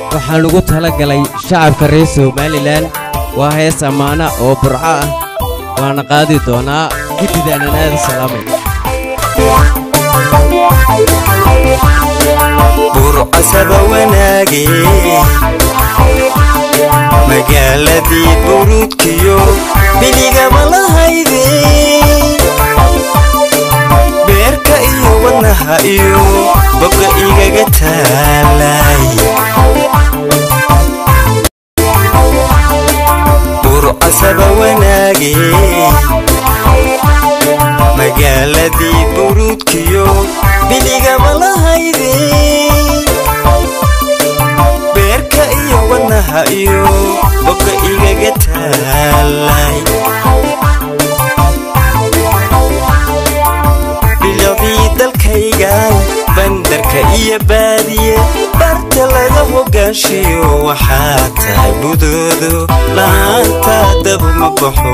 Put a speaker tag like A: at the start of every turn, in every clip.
A: waxaan ugu tala galay shacabka reer somalilan waa hees ammaana oo burco ah waana qaadi doonaa guddidaanaan aada salaamay
B: burcasaba wanaage magaaladii buruudkiyo biligaba lahayde beerka iyo wadnaha iyo bobka igaga taalay burcasaba wanaage magaaladii buruudkiyo biligaba lahayde beerka iyo wadnaha iyo bobka igaga taalay bilicdii dalkaygan bandarka iyo baadiye barta laga hogaanshiyo waxaa tahay budoodo la'aanta dab ma baxo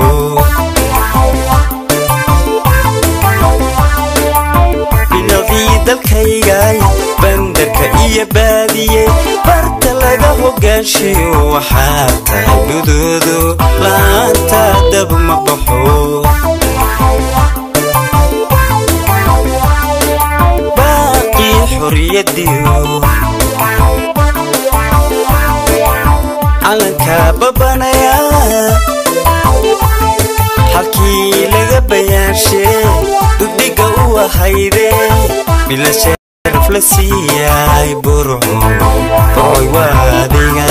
B: bilicdii dalkaygay bandarka iyo baadiye barta laga hogaanshiyo waxaa tahay budoodo la'aanta dab ma baxo baaqii xorriyadiyo calanka babanaya halkii laga bayaanshe dugdhiga u ahayde bila sharaf la siiyay burco burcoy waadiga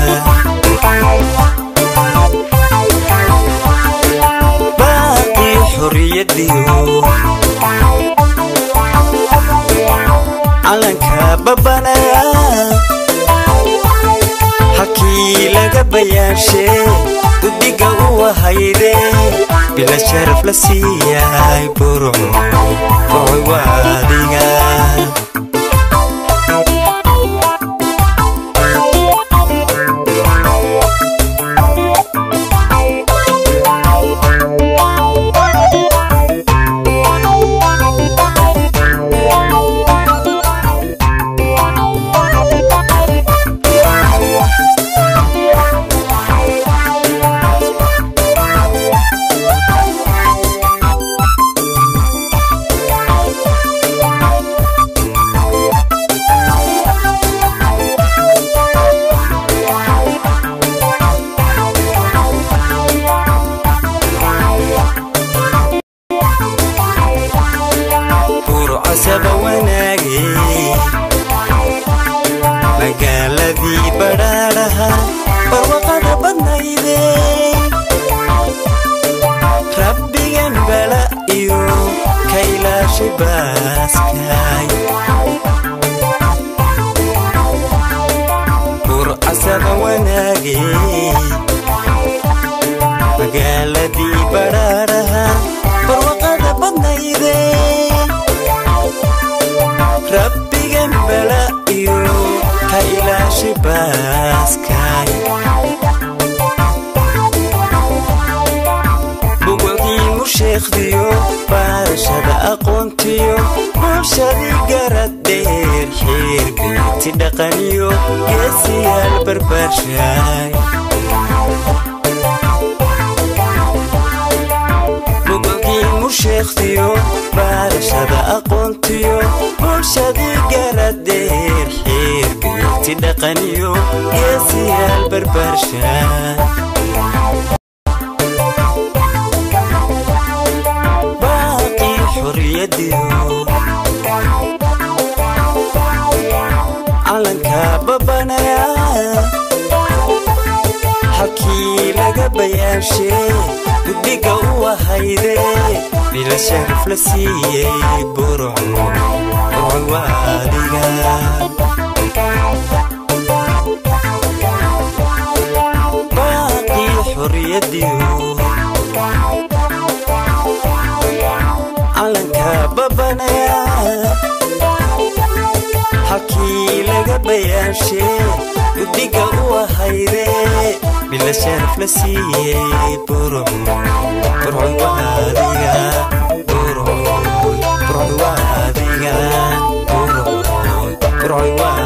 B: baaqii xorriyadiyo calanka babanaya halkii laga bayaanshe guddiga u ahayde bila sharaf la siiyay burco burcoy waadiga burcasaba wanaage magaaladii badhaadhaha barwaqada badnayde rabbigan bala iyo ka ilaashay baaskay burcasaba wanaage magaaladii badhaadhaha barwaqada badnayde rabbigan bala iyo ka ilaashay baaskay bugodiimu sheekhdiyo baarashada aqoontiyo bulshadii garad dheer xeer beeti dhaqaniyo geesiyaal barbaarshaay bugodiimu sheekhdiyo baarashada aqoontiyo bulshadii garad dheer xeer beeti dhaqaniyo geesiyaal barbaarshaay baaqii xorriyadiyo calanka babanaya halkii laga bayaanshe guddiga u ahayde bila sharaf la siiyey burco burcoy waadiga baaqii xorriyadiyo calanka babanaya halkii laga bayaanshe guddiga u ahayde bila sharaf la siiyey burco burcoy waadiga burcoy burcoy waadiga burcoy burcoy waadiga